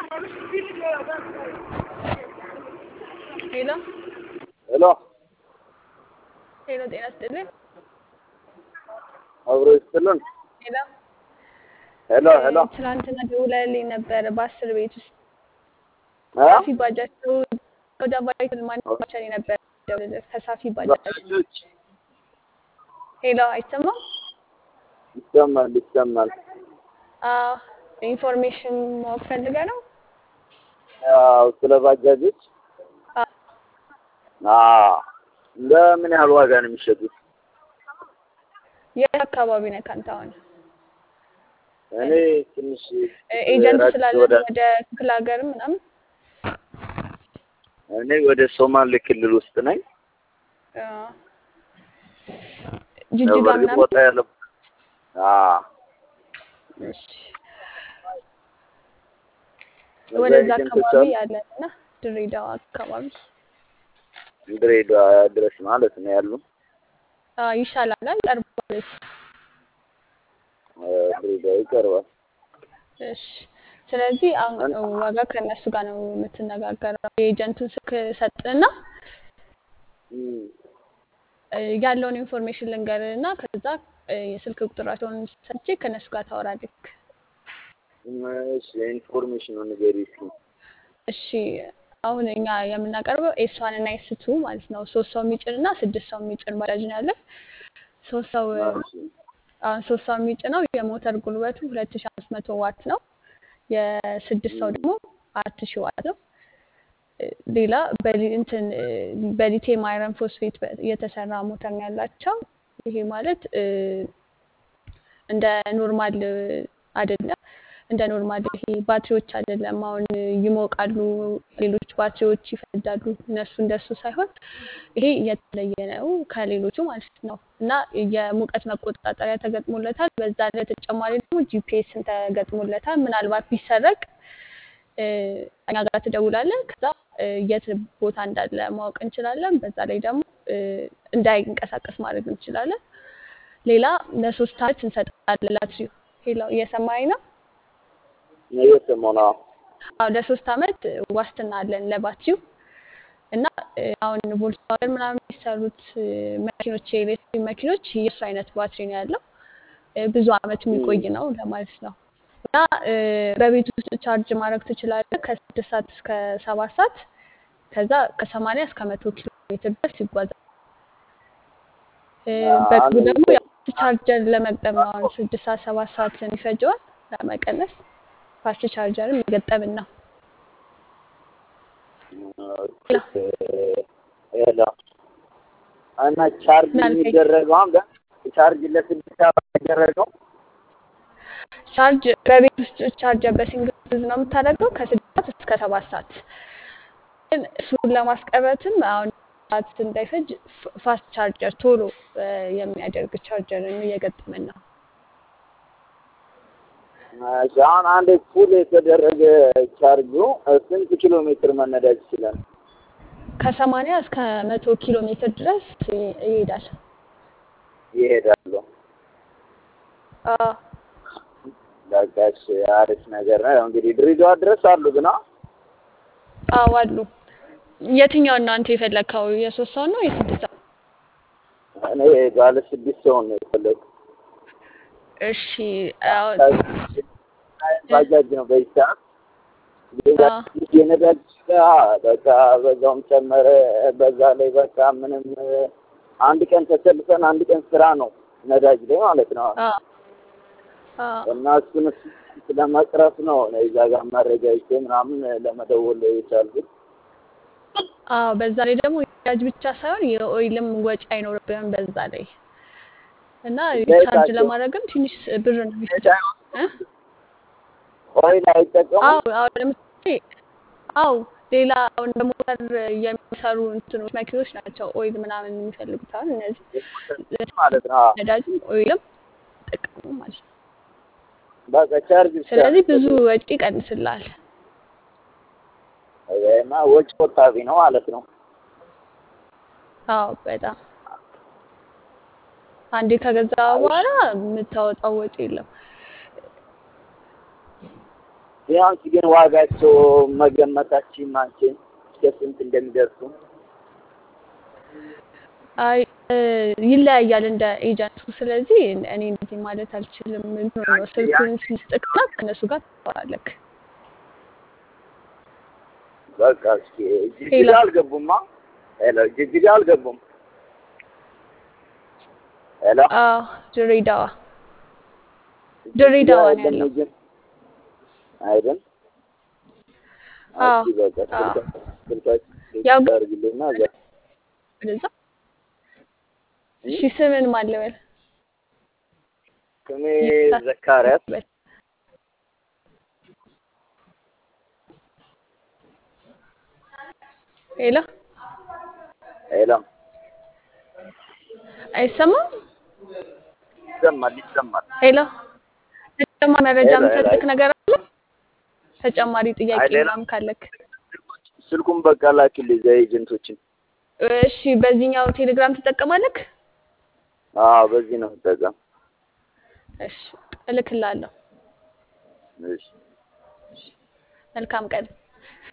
ሄሎ ሄሎ ሄሎ፣ ጤና ይስጥልኝ። አብሮ ይስጥልን። ሄሎ ሄሎ ሄሎ ትናንትና ደውለህልኝ ነበር በአስር ቤት ውስጥ እ? ሳፊ ባጃጅ ወደ ባይክል ማንቻል ነበር ደውልልህ ከሳፊ ባጃጅ። ሄሎ አይሰማም? ይሰማል ይሰማል። አዎ ኢንፎርሜሽን ማወቅ ፈልገህ ነው? ያው ስለ ባጃጆች አዎ። አዎ ለምን ያህል ዋጋ ነው የሚሸጡት? የት አካባቢ ነህ ከአንተ አሁን? እኔ ትንሽ ኤጀንት ራቅ ስላለ ወደ ወደ ክፍለ ሀገር ምናምን እኔ ወደ ሶማሌ ክልል ውስጥ ነኝ። አዎ። ያው ጅጅጋ በእርግጥ ምናምን ወጣ ያለ አዎ እሺ። እዛ ወደዛ ኤጀንቶች አካባቢ አሉ ያለን እና ድሬዳዋ አካባቢ ድሬዳዋ ድረስ ማለት ነው ያሉ አዎ፣ ይሻላል ቀርቧል። እ፣ ድሬዳዋ ይቀርባል። እሺ ስለዚህ አሁን ዋጋ ከእነሱ ጋር ነው የምትነጋገረው። የኤጀንቱን ስልክ ሰጥና እም፣ እ፣ ያለውን ኢንፎርሜሽን ልንገርና ከዛ እ፣ የስልክ ቁጥራቸውን ሰጥቼ ከእነሱ ጋር ታወራለህ። እሺ ኢንፎርሜሽኑን ንገሪኝ እስኪ። እሺ አሁን እኛ የምናቀርበው ኤስ ዋን እና ኤስ ቱ ማለት ነው። ሶስት ሰው የሚጭን እና ስድስት ሰው የሚጭን ባጃጅ ነው ያለን። ሶስት ሰው እ፣ እሺ አሁን ሶስት ሰው የሚጭነው የሞተር ጉልበቱ ሁለት ሺ አምስት መቶ ዋት ነው። የስድስት ሰው ደግሞ አራት ሺ ዋት ነው። እ፣ ሌላ በሊ- እንትን እ፣ በሊቲየም አይረን ፎስፌት በ- የተሰራ ሞተር ነው ያላቸው። ይሄ ማለት እ፣ እንደ ኖርማል እ፣ አይደለም። እንደ ኖርማል ይሄ ባትሪዎች አይደለም። አሁን እ፣ ይሞቃሉ፣ ሌሎች ባትሪዎች ይፈነዳሉ። እነሱ እንደሱ ሳይሆን ይሄ የተለየ ነው ከሌሎቹ ማለት ነው። እና የሙቀት መቆጣጠሪያ ተገጥሞለታል። በዛ ላይ ተጨማሪ ደግሞ ጂፒኤስን ተገጥሞለታል። ምናልባት ቢሰረቅ እ፣ እኛ ጋር ትደውላለህ። ከዛ እ፣ የት ቦታ እንዳለ ማወቅ እንችላለን። በዛ ላይ ደግሞ እ፣ እንዳይንቀሳቀስ ማድረግ እንችላለን። ሌላ ለሶስት አመት እንሰጣለን ላትሪው። ሄሎ እየሰማኸኝ ነው? እየሰማሁ ነው። አዎ ለሶስት አመት ዋስትና አለን ለባትሪው እና እ፣ አሁን ቮልክስዋገን ምናምን የሚሰሩት እ፣ መኪኖች የኤሌክትሪክ መኪኖች የእሱ አይነት ባትሪ ነው ያለው። እ፣ ብዙ አመት የሚቆይ ነው ለማለት ነው። እና እ፣ በቤት ውስጥ ቻርጅ ማድረግ ትችላለህ ከስድስት ሰዓት እስከ ሰባት ሰዓት ከዛ ከሰማንያ እስከ መቶ ኪሎ ሜትር ድረስ ይጓዛል። እ፣ በቅርቡ አንድ ደግሞ ያው ቻርጀር ለመግጠም ነው አሁን ስድስት ሰዓት ሰባት ሰዓት ይፈጀዋል ለመቀነስ ፋስት ቻርጀርም የገጠምን ነው። ሄሎ እና ቻርጅ ምን አልከኝ? የሚደረገው አሁን ጋ- ቻርጅ ለስድስት ሰዓት የሚደረገው ቻርጅ በቤት ውስጥ ቻርጀር በሲንግል ፌዝ ነው የምታደርገው ከስድስት ሰዓት እስከ ሰባት ሰዓት። ግን እሱን ለማስቀረትም አሁን ሰዓት እንዳይፈጅ ፍ- ፋስት ቻርጀር ቶሎ እ፣ የሚያደርግ ቻርጀርን እየገጠምን ነው። እሺ፣ አሁን አንድ ፉል የተደረገ ቻርጁ ስንት ኪሎ ሜትር መነዳት ይችላል? ከሰማንያ እስከ መቶ ኪሎ ሜትር ድረስ ይ- ይሄዳል። ይሄዳሉ። አዎ በቃ እሺ፣ አሪፍ ነገር ነው። ያው እንግዲህ ድሬዳዋ ድረስ አሉ ግን አ- አዎ አሉ። የትኛውን ነው አንተ የፈለግከው? የሶስት ሰው ነው የስድስት ሰው? እኔ ባለ ስድስት ሰው ነው የፈለግኩት። እሺ አዎ ባጃጅ ነው በዚህ ሰዓት አዎ የነዳጅ ዋጋ በቃ በዛውም ጨመረ። በዛ ላይ በቃ ምንም አንድ ቀን ተሰልፈን አንድ ቀን ስራ ነው ነዳጅ ላይ ማለት ነው። አዎ አዎ እና እሱን እሱን ስለመቅረፍ ነው እኔ እዛ ጋር መረጃ ይዤ ምናምን ለመደወል የቻልኩት። አዎ በዛ ላይ ደግሞ የነዳጅ ብቻ ሳይሆን የኦይልም ወጪ አይኖርብህም በዛ ላይ እና ቻርጅ ዘይታቸው ለማድረግም ትንሽ ብር ነው የሚፈጀው እ? ኦይል አይጠቀሙም። አዎ አዎ ለምሳሌ አዎ ሌላ አሁን በሞተር የሚሰሩ እንትኖች መኪኖች ናቸው ኦይል ምናምን የሚፈልጉት አሁን እነዚህ ማለት ነው። አዎ። ነዳጅም ኦይልም ይጠቀሙ ማለት ነው። በቃ ቻርጅ ብቻ ስለዚህ ነው ብዙ የሚፈልጉት። ወጪ ይቀንስልሃል። እና ወጪ ቆጣቢ ነው ማለት ነው። አዎ በጣም አንዴ ከገዛ በኋላ የምታወጣው ወጪ የለም። ቢያንስ ግን ዋጋቸው መገመታችን አንቺን እስከ ስንት እንደሚደርሱ አይ እ፣ ይለያያል እንደ ኤጀንቱ። ስለዚህ እኔ እንደዚህ ማለት አልችልም። እንትኑ ነው ስልኩን ስልስጥቅና ከእነሱ ጋር ታወራለክ። በቃ እስኪ ጅጅጋ ሄሎ። አልገቡማ። ሄሎ ጅጅጋ አልገቡም። ሄሎ አዎ ድሬዳዋ ድሬዳዋ ነው ጅጅጋ ያለው። የለም አይደል? አዎ እስኪ በቃ አዎ። ስልካችሁ ያው ስልካችሁ አድርግልኝና እዛ ወደዛ እሺ፣ ስምን ማን ልበል? ስሜ ዘካሪያስ ሄሎ ሄሎ አይሰማም? ይሰማል ይሰማል። ሄሎ ተጨማሪ መረጃ ሄሎ፣ ሄሎ፣ የምሰጥክ ነገር አለ? ተጨማሪ ጥያቄ አይደለም። ምናምን ካለክ ስልኩን በቃ ላኪልኝ እዛ ኤጀንቶችን። እሺ። በዚህኛው ቴሌግራም ትጠቀማለክ? አዎ በዚህ ነው የምጠቀም። እሺ፣ እልክልሃለሁ። እሺ መልካም ቀን።